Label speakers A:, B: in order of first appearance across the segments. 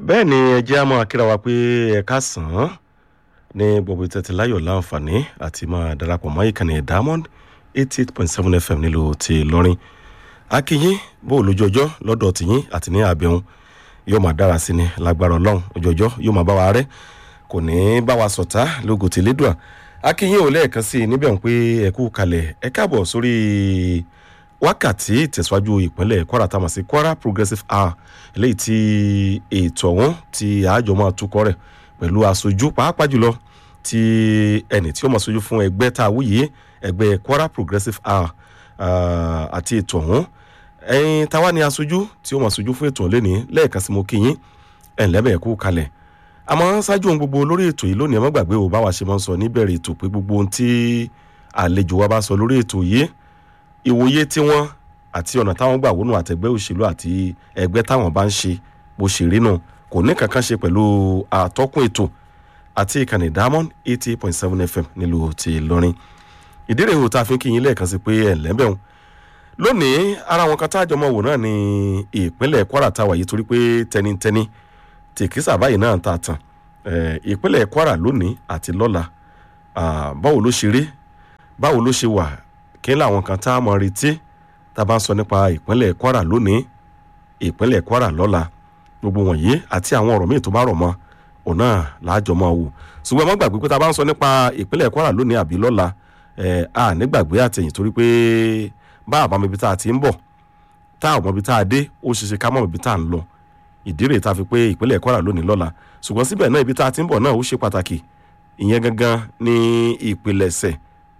A: bẹ́ẹ̀ ni ẹ jẹ́ á máa kíra wa pé ẹ káàsán ní gbogbo ìtẹ́tí láyọ̀ láǹfààní àti máa darapọ̀ mọ́ ìkànnì diamond eighty eight point seven fm nílùú ti lọ́rin akínyín bó o lójú ọjọ́ lọ́dọ̀ tìyín àti ní àbẹ̀hún yóò máa dára sí ni lágbára ọlọ́run ojú ọjọ́ yóò máa bá wa rẹ́ kò ní bá wa sọ̀tá lógo tí lédùá akínyín ò lẹ́ẹ̀kan sí i níbẹ̀ ń pé ẹ kú kalẹ̀ ẹ káàbọ̀ sórí wákàtí ìtẹ̀síwájú ìpínlẹ̀ kwara tá a mọ̀ sí kwara progressive hour eléyìí tí ètò ọ̀hún tí àjọ máa tukọ̀ rẹ̀ pẹ̀lú aṣojú pàápàá jùlọ tí ẹni tí ó máa ṣojú fún ẹgbẹ́ tá a wúyè ẹgbẹ́ kwara progressive hour àti ètò ọ̀hún ẹ̀yin táwa ni aṣojú tí ó máa ṣojú fún ètò ọ̀hún lẹ́ni lẹ́ẹ̀kan sí mo kí yín ẹ̀ ńlẹ́bẹ̀ ẹ̀kú kalẹ̀ àmọ́ ṣáájú ohun gbogbo lórí ètò yìí lónìí ẹ má gbàgbé o báwa ṣe máa ń sọ níbẹ̀rẹ̀ ètò pé gbogbo ohun tí àlejò wa bá sọ lórí ètò yìí ìwòye tiwọn àti ọ̀nà táwọn gbà wọnú àtẹgbẹ́ òṣèlú àti ẹgbẹ́ táwọn bá ń ṣe bó ṣe rí nù kò ní kankan ṣe pẹ̀lú àtọ́kùn ètò àti ìkànnì diamond eighty point seven fm nílùú ti lọ́rin ìdí rèé o tá a fi ń kí yín lẹ́ẹ̀kan sí pé ẹ̀ lẹ́bẹ̀rún lónìí ara wọn kan táàjọ mọ̀ wò náà ní ìpínlẹ̀ kwara táwa yìí torí pé tẹnitẹni tèkísà báyìí náà ta tàn ìpínlẹ̀ kwara lónìí àti lọ́la báwo ló ṣe rí báwo ló ṣe wà kí làwọn kan tá a mọ̀ retí tá a bá ń sọ nípa ìpínlẹ̀ kwara lónìí ìpínlẹ̀ kwara lọ́la gbogbo wọ̀nyí àti àwọn ọ̀rọ̀ míì tó bá rọ̀ mọ́ òun náà láàjọ máa wò ṣùgbọ́n ẹ má gbàgbé pé tá a bá ń sọ nípa ìpínlẹ̀ kwara lónìí àbí lọ́la ẹ̀ a nígbàgbé àtẹ̀yìn torí pé bá àbámọ̀ ibi tá a ti ń bọ̀ tá àwọn ibi tá a dé ó ṣe ṣe ká mọ̀ ibi tá a ń lọ ìdí rèé tá a fi pé ìpínlẹ̀ kwara lónìí lọ́la ṣùgbọ́n síbẹ̀ náà ibi tá a ti ń bọ̀ náà ó ṣe pàtàkì ìyẹn gangan ní ìpìlẹ̀ṣẹ̀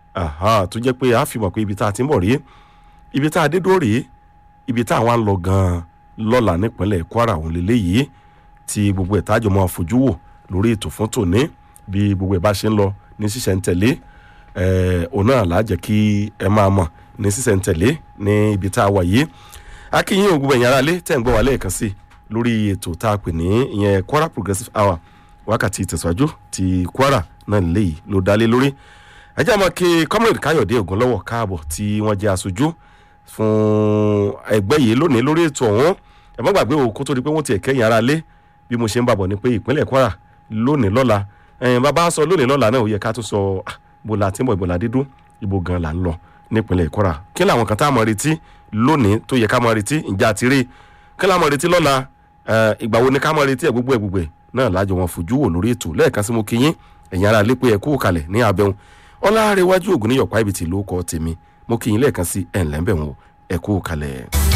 A: tó jẹ́ pé a fi mọ̀ pé ibi tá a ti ń bọ̀ rèé ibi tá a dé dúró rèé ibi tá a wá ń lọ gan-an lọ́la nípínlẹ̀ kwara òun lélẹ́yìí tí gbogbo ẹ̀ tájọ máa fojú wò lórí ètò fún tòní bí gbogbo ẹ̀ bá ṣe ń lọ ní ṣíṣẹ̀ ń tẹ̀lé òun náà là á jẹ́ kí ẹ máa mọ̀ ní ṣíṣẹ̀ ń tẹ̀lé ní ibi tá a wà yìí akínyìn ògùn ẹ̀yìn aráalé tẹ̀ ń gbọ́ wà lẹ́ẹ̀kan sí lórí ètò tá a pè ní ìyẹn kwara progressive hour wákàtí ìtẹ̀síwájú ti kwara náà lélẹ́yìí ló dálé lórí ẹ jẹ́ àmọ́ kí comrade káyọ̀dé ògúnlọ́wọ̀ káàbọ̀ tí wọ́n jẹ́ aṣojú fún ẹgbẹ́ yìí lónìí lórí ètò ọ̀hún ẹ má gbàgbé o kó tó di pé wọ́n ti ẹ̀kẹ́yìn ara lé bí mo ṣe ń bàbọ̀ ni pé ìpínlẹ̀ kwara lónìí lọ́la ẹ̀yìn bàbá sọ lónìí lọ́la náà ó yẹ ká tún sọ bó la ti ń bọ̀ ìbò la dídún ibo gan la ń lọ nípínlẹ̀ kwara kí làwọn kan tá a mọ̀ retí lónìí tó yẹ ká mọ̀ retí ìjà àti rí kí làwọn mọ̀ retí lọ́la ìgbà wo ni ká mọ̀ retí ẹ̀ gbogbo ẹ̀ gbogbo ẹ̀ náà lájọ wọn fojú wò lórí ètò lẹ́ẹ̀kan sí mo kí yín ẹ̀yin ara lé pé ẹ kú kalẹ̀ ní abẹ́hùn ọlárẹ̀wájú ògùn níyọ̀pá ibi tí ló kọ́ tèmi mo kí yín lẹ́ẹ̀kan sí ẹ̀ ńlẹ́ńbẹ̀ wọn ẹ kú kalẹ̀.